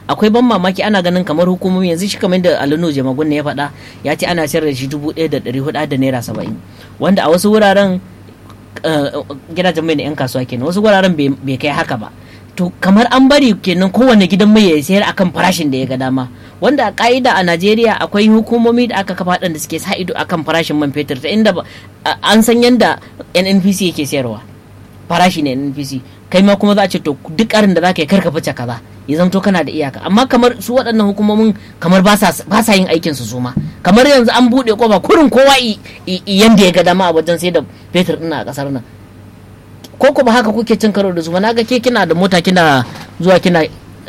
akwai ban mamaki ana ganin kamar hukumomi yanzu shi kamar da alino jamagun ne ya faɗa ya ce ana sayar da shi dubu ɗaya da ɗari hudu da naira saba'in wanda a wasu wuraren gidajen mai na 'yan kasuwa kenan wasu wuraren bai kai haka ba to kamar an bari kenan kowane gidan mai ya sayar akan farashin da ya ga dama wanda a ka'ida a najeriya akwai hukumomi da aka kafa da suke sa ido akan farashin man fetur ta inda an san yadda nnpc yake sayarwa farashi ne nnpc kai ma kuma za a ce to duk karin da za ka yi karka fice kaza ya zamto kana da iyaka amma kamar su waɗannan hukumomin kamar ba sa yin aikin su suma kamar yanzu an buɗe kofa kurin kowa yanda ya ga dama a wajen sai da fetur ɗin a ƙasar nan ko kuma haka kuke cin karo da su na ga ke kina da mota kina zuwa kina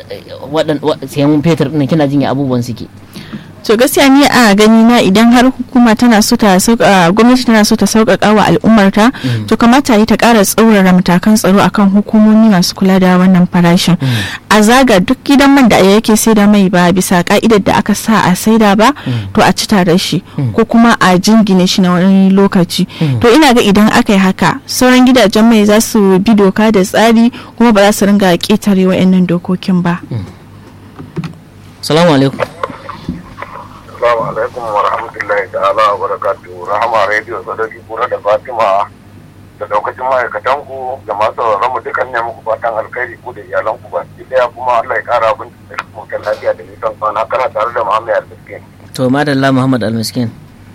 sayan fetur ɗin kina jin abubuwan suke to gaskiya ni a gani na idan har hukuma tana so ta gwamnati tana so ta sauƙaƙa wa al'ummarta to kamata yi ta ƙara tsaurara matakan tsaro akan hukumomi masu kula da wannan farashin a zaga duk gidan man da yake saida mai ba bisa ka'idar da aka sa a saida ba to a ci tare shi ko kuma a jingine shi na wani lokaci to ina ga idan aka yi haka sauran gidajen mai za su bi doka da tsari kuma ba za su ringa ƙetare wa'annan dokokin ba. Salamu alaikum. Assalamu alaikum wa rahmatullahi ta'ala wa barakatuhu. Rahama Radio Sadaki Kura da Fatima da daukacin ma'aikatan ku da masu sauraron mu dukan ne muku fatan alkhairi ku da iyalan ku ba ki daya kuma Allah ya kara abin da ku kan lafiya da nisan kwana kana tare da Muhammad Al-Miskin. To madalla Muhammad Al-Miskin.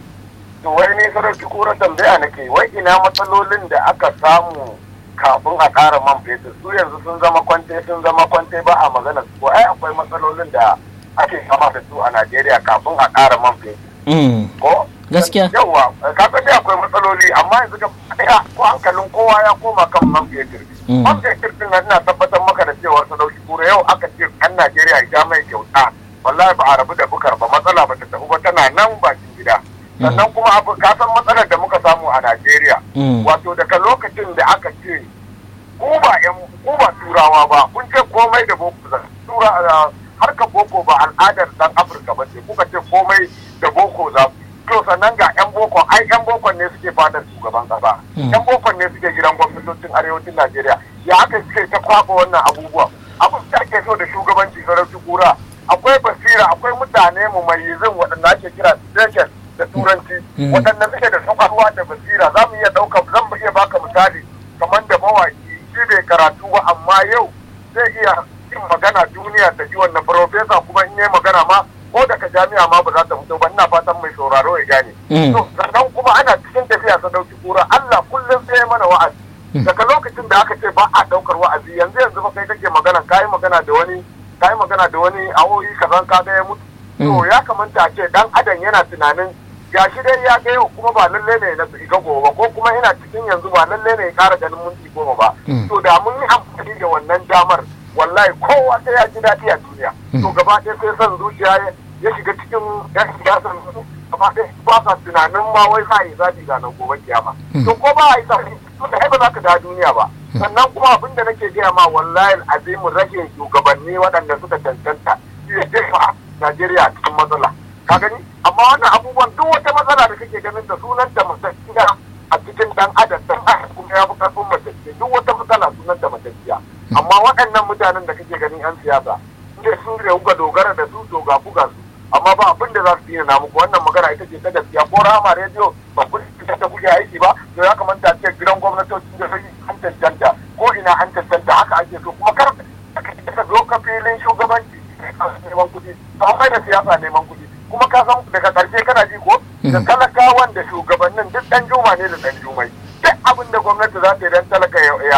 To wai ne Sadaki Kura tambaya nake wai ina matsalolin da aka samu kafin a ƙara man fetur su yanzu sun zama kwante sun zama kwante ba a magana su ai akwai matsalolin da ake kama da su a Najeriya kafin a ƙara man fetur. Ko? Gaskiya. Yawwa, kafin dai akwai matsaloli amma yanzu ga ɗaya ko hankalin kowa ya koma kan man fetur. Man fetur din nan ina tabbatar maka da cewa su dauki kura yau aka ce an Najeriya ya mai kyauta. Wallahi ba a rabu da bukar ba matsala ba ta tafi ba tana nan bakin gida. Sannan kuma abu ka san matsalar da muka samu a Najeriya. Wato daga lokacin da aka ce ku ba ku ba turawa ba kun ce komai da boko tura harkar boko ba al'adar dan afirka ba ce kuka ce komai da boko za to sannan ga yan boko ai yan boko ne suke fadar shugaban kasa yan boko ne suke gidan gwamnatocin arewacin najeriya ya aka suke ta kwaba wannan abubuwa abin da ake so da shugabanci sarauci kura akwai basira akwai mutane mu mai yizin waɗanda ake kira station da turanci waɗanda suke da sakarwa da basira za mu iya ɗauka zan iya baka misali kamar da mawaki shi bai karatu ba amma yau zai iya yin magana duniya ta ji wannan farofesa kuma in yi magana ma ko daga jami'a ma ba za ta fito ba ina fatan mai sauraro ya gane. To sannan kuma ana cikin tafiya ta dauki kura Allah kullum sai ya mana wa'azi. Daga lokacin da aka ce ba a daukar wa'azi yanzu yanzu ba kai kake magana kayi magana da wani kayi magana da wani awoyi kazan ka ga ya mutu. To ya kamata a ce dan adam yana tunanin ya shi dai ya ga yau kuma ba lalle ne na ga gobe ba ko kuma ina cikin yanzu ba lalle ne ya kara ganin minti goma ba. To da mun yi amfani da wannan damar wallahi kowa sai ya ji daɗi a duniya to gaba ɗaya sai son zuciya ya shiga cikin yan siyasan gaba ɗaya ba sa tunanin ma wai za a yi zaɓi ga nan gobe kiyama to ko ba a yi zaɓi to da ba za ka da duniya ba sannan kuma abin da nake gaya ma wallahi azimu rashin shugabanni waɗanda suka cancanta shi ya jefa Najeriya a cikin matsala ka gani amma wannan abubuwan duk wata matsala da kake ganin da sunan da musassiya a cikin dan adam dan adam kuma ya fi karfin mace duk wata matsala sunan da mace amma waɗannan mutanen da kake ganin 'yan siyasa inda sun da kuka dogara da su to ga buga su amma ba abin da za su yi na muku wannan magana ita ce ta gaskiya ko rama rediyo ba ku ita ta kuke aiki ba to ya kamata a ce gidan gwamnatocin da sai an cancanta ko ina an cancanta haka ake so kuma kar ka zo ka filin shugabanci neman kuɗi to an da siyasa neman kuɗi kuma ka san daga ƙarshe kana ji ko da talakawan da shugabannin duk ɗan juma ne da ɗan jumai duk abin da gwamnati za ta yi don talaka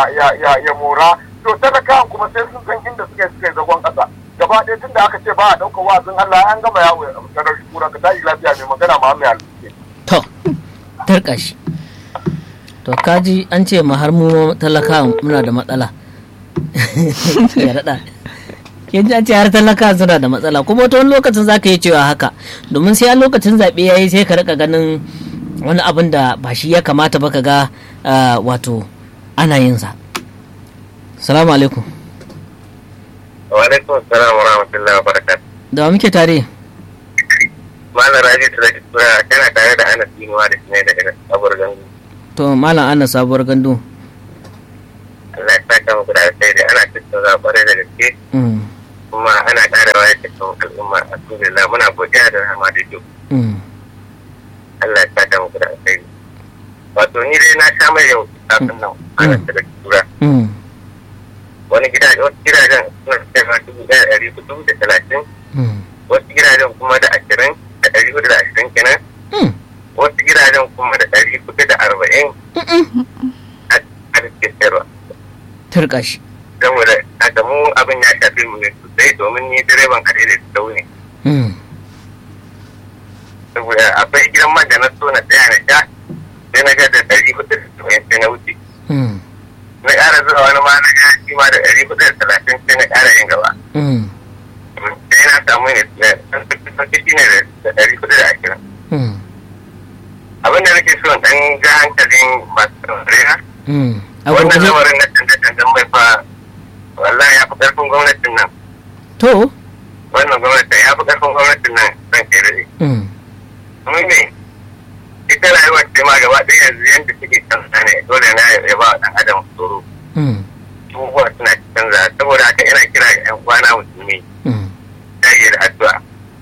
ya mora to talakawan kuma sai sun san inda suka suka zagon ƙasa gaba ɗaya tun da aka ce ba a ɗauka wa'azin Allah an gama yawo ta ɗauki kura ka tashi lafiya mai magana ma mai alƙe. To, tarkashi. To, kaji an ce ma har mu talakawan muna da matsala. Ya daɗa. Yanzu an ce har talakawan suna da matsala kuma wata wani lokacin za ka yi cewa haka domin sai a lokacin zaɓe ya yi sai ka rika ganin wani abin da ba shi ya kamata ba ka ga wato ana yin sa. Salamu alaikum. Wa alaikum salam wa rahmatullahi wa barakatuh. Da wa muke tare? Malam Rabi Sulaiman Tura kana tare da Anas Inuwa da Sinai daga sabuwar gandu. To Malam Anas sabuwar gandu. Allah ya saka muku da alkhairi ana tattauna kwarai da gaske. kuma ana ƙara wayar da kan al'umma alhamdulillah muna godiya da rahama da duk Mm. Allah ya saka muku da alkhairi wato ni dai na sha mai yau kafin nan ana daga tura Mm. wani gida wasu gidajen suna cewa dubu ɗaya ɗari hudu da talatin Mm. wasu gidajen kuma da ashirin da ɗari hudu da ashirin kenan Mm. wasu gidajen kuma da ɗari hudu da arba'in a a cikin sayarwa turka shi saboda a mu abin ya shafi mu ne sosai domin ni direban adai da sau ne Mm. saboda akwai gidan man da na so na tsaya na sha sai na ga da ɗari hudu da saba'in sai na wuce Mm. na ƙara zuwa wani ma na ga shi ma da ɗari hudu da talatin sai na ƙara yin gaba Mm. sai na samu ne da ɗan sauki shi ne da ɗari hudu da ashirin Mm. abin da nake so in ɗan ga hankalin masu saurare Mm. a wannan gurguje lamarin na canje-canjen mai fa wallahi ya fi ƙarfin gwamnatin nan to wannan gwamnatin ya fi ƙarfin gwamnatin nan zan ke rage Mm. mun ne ita rayuwar ce ma gaba ɗaya yanzu yadda suke canza ne dole na ya ba wa ɗan adam tsoro Mm. abubuwa suna canza saboda haka ina kira ga ƴan kwana musulmi Mm. dage da addu'a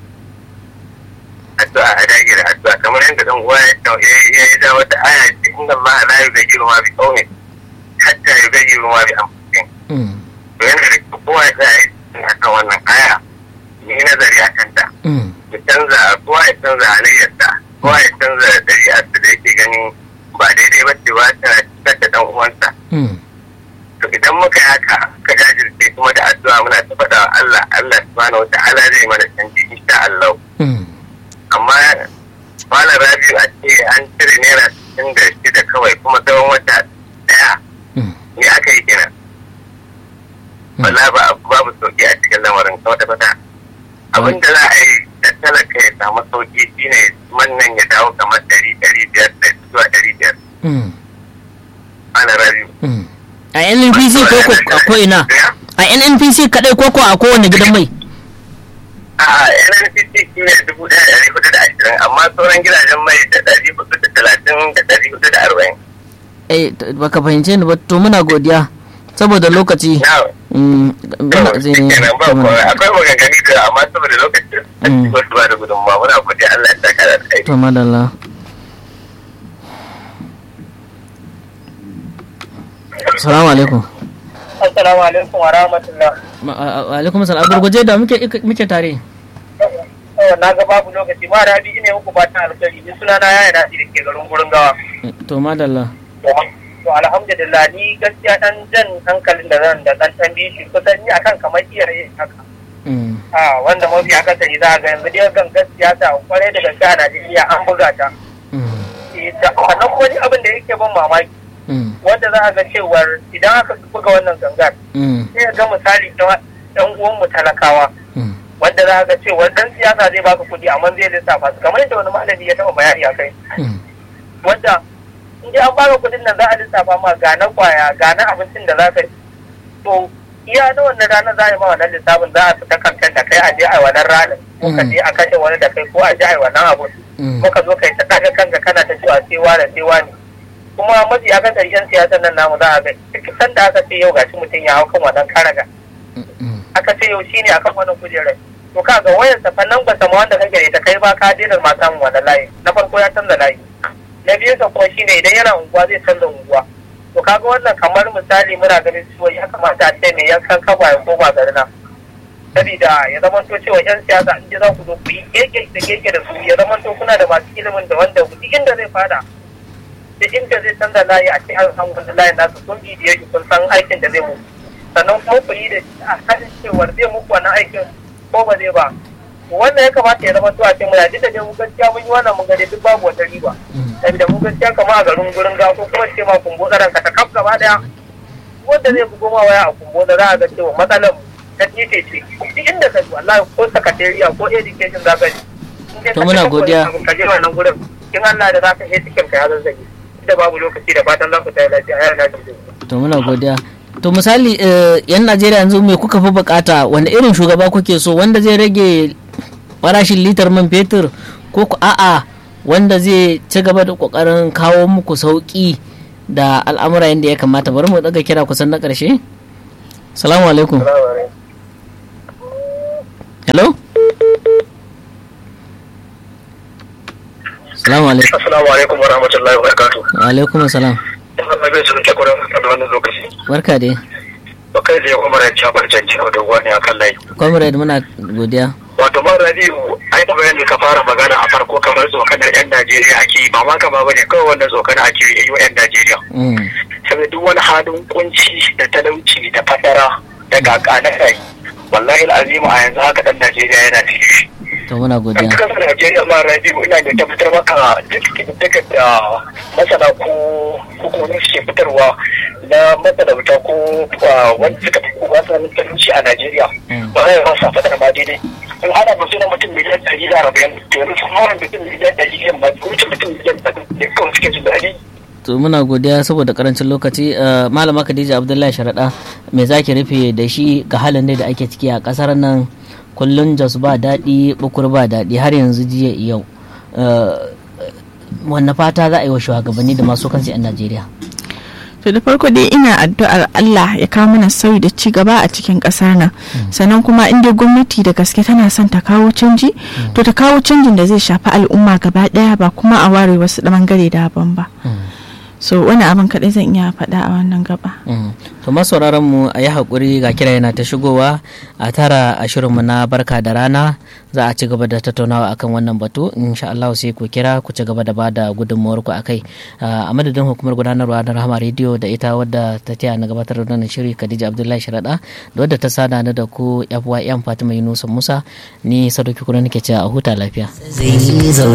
addu'a a dage da addu'a kamar yadda dan uwa ya tau- ya ya ya ja wata aya ce inna Allah la yughayyiru ma bi qaumin hatta yughayyiru ma bi anfusihim Mm. to yana da kyau kowa ya tsaya ya akan wannan aya yi nazari a kanta Mm. ya canza kowa ya canza halayyarsa kowa ya canza ɗari'arsa da yake ganin ba daidai ba ce ba tana cutar da ɗan uwansa Mm. to idan muka yi haka ka jajirce kuma da addu'a muna ta faɗa wa Allah Allah subhanahu wa ta'ala zai mana canji insha Allah Mm. amma malam Rabiu a ce an cire naira sittin da shida kawai kuma tsawon wata ɗaya Mm. me aka yi kenan wala ba babu sauki a cikin lamarin kwata kwata abin da za a yi da talaka ya samu sauki shine mannan ya dawo kamar ɗari ɗari biyar da zuwa ɗari biyar Mm. ana rabiu Mm. a nnpc ko ko a ko ina a nnpc kadai ko ko a kowane gidan mai a nnpc shi ne dubu ɗaya da ɗari hudu da ashirin amma sauran gidajen mai da ɗari hudu da talatin da ɗari hudu da arba'in eh t- baka fahimce ni ba to muna godiya saboda lokaci na mm, muna zai kenan ba komai akwai maganganu da amma saboda lokacin a Mm. cikin wasu ba da gudunmawa muna godiya Allah ya saka da kai to madalla salamu alaikum Assalamu alaikum wa rahmatullah. Ma- a- a- alaikum salam a gurguje da muke muke tare Yau na ga babu lokaci ma rabi ina muku fatan alkhairi ni suna na yaya nasi da ke garin gurin gawa. to madalla To alhamdulillah ni gaskiya dan jan hankalin da zan da dan tambaye shi kusan ni akan kamar iyaye haka. Mm, A wanda mafi akasari za a ga yanzu dai gan gaskiya ta kwarai da gaske a Najeriya an buga ta. mm, Eh, da- Sannan kuma ni abin da yake ban mamaki mm, wanda za a ga cewar idan aka buga wannan gangar mm, sai ga misali ɗan uwanmu talakawa mm, wanda za ga cewa dan siyasa zai baka kuɗi amma zai lissafa su kamar yadda wani malami ya taɓa bayani a kai mm, wanda in dai an baka kuɗin nan za a lissafa ma ga na kwaya ga na abincin da za ka yi to iya na wannan ranar za a yi ma wannan lissafin za a fita kamfen da kai a je a yi wannan ranar ko ka je a kashe wani da kai ko a je a yi wannan abu mm, ko ka zo ka yi ta ɗaga kanka kana ta cewa sai wane sai wane kuma mafi akasari yan siyasan nan namu za a ga duk sanda aka ce yau gashi mutum ya hau kan wannan karaga mm, aka ce yau shine akan wannan kujerar to ka ga wayar sa fannan ba sama wanda kake da ita kai ba ka daina ma samun wannan layi na farko ya canza layi na biyu sa kuma shine idan yana unguwa zai canza unguwa to kaga wannan kamar misali muna ganin cewa ya kamata a ce mai yankan kafa ya koma garina sabida ya zama to cewa yan siyasa in ji za ku zo ku yi keke da keke da su ya zama to kuna da masu ilimin da wanda duk inda zai fada da inda zai canza layi a ce an san wanda layin nasu kun bidiye shi kun san aikin da zai muku sannan kuma ku yi da a kan cewar zai muku wannan aikin ko ba zai ba wannan ya kamata ya zama to a ce muna duk da dai mu gaskiya mun yi wannan mun gani duk babu wata riba saboda mu gaskiya kama a garin gurin ga ko kuma ce ma kumbo tsaron ka ta kaf gaba daya wanda zai bugo ma waya a kumbo da za a ga cewa matsalar ta tite ce duk inda ka ji wallahi ko sakatariya ko education za ka ji In dai To ka muna je godiya. ka je wannan gurin in Allah da za ka yi cikin ka ya zazzage da babu lokaci da fatan za ku tayi lafiya ya na jin to muna godiya to misali eh, yan najeriya yanzu me kuka fi bukata wanda irin shugaba kuke so wanda zai rage farashin litar man fetur ko ku a'a wanda zai ci gaba da kokarin kawo muku sauki da al'amura yadda ya kamata bari mu daga kira kusan na karshe salamu alaikum hello salamu alaikum assalamu alaikum wa rahmatullahi wa barakatuh wa alaikum salam ina mai bin sun ke gurin da wannan lokaci barka dai ba kai da ya kuma ran jabar janci da wani akan layi comrade muna godiya wato man rabiu ai da bayan da ka fara magana a farko kamar tsokanar yan najeriya ake yi ba ma kama ba ne kawai wannan tsokanar ake yi wa yan najeriya Mm, saboda duk wani halin kunci da talauci da fadara da gaka na kai wallahi al'azimu a yanzu haka dan najeriya yana cikin shi to muna kan godiya kasar najeriya ma rabiu ina da tabbatar maka duk kididdigar da masana ko hukumomi suke fitarwa na matalauta ko ah, wanda suka fi kowa sanin talauci a najeriya Mm. ba zai rasa fadar ma daidai in ana mutu na mutum miliyan ɗari da arba'in to yanzu sun mara mutum miliyan ɗari da ma wuce mutum miliyan ɗari da kawai suke jin daɗi to muna godiya saboda karancin lokaci Eh, malama khadija abdullahi sharaɗa me zaki rufe da shi ga halin dai da ake ciki a ƙasar nan kullun jos ba daɗi bukur ba daɗi har yanzu jiya yau Eh, wanne fata za a yi wa shugabanni da masu kansu 'yan najeriya to da farko dai ina addu'ar Allah ya kawo mana sauyi da ci gaba a cikin kasar nan sannan kuma inda gwamnati da gaske tana son ta kawo canji to ta kawo canjin da zai shafi al'umma gaba daya ba kuma a ware wasu bangare daban ba so wani abin kaɗai zan iya faɗa a wannan gaba Mm. to masauraran mu a yi haƙuri ga kira yana ta shigowa a tara a shirinmu na barka da rana za a ci gaba da tattaunawa akan wannan batu insha Allah sai ku kira ku ci gaba da bada gudunmuwar ku akai a madadin hukumar gudanarwa da rahama rediyo da ita wadda ta taya na gabatar da wannan shiri Khadija Abdullahi Sharada da wadda ta sada ni da ku FYM Fatima Yunusa Musa ni Sadauki Kuna nake cewa a huta lafiya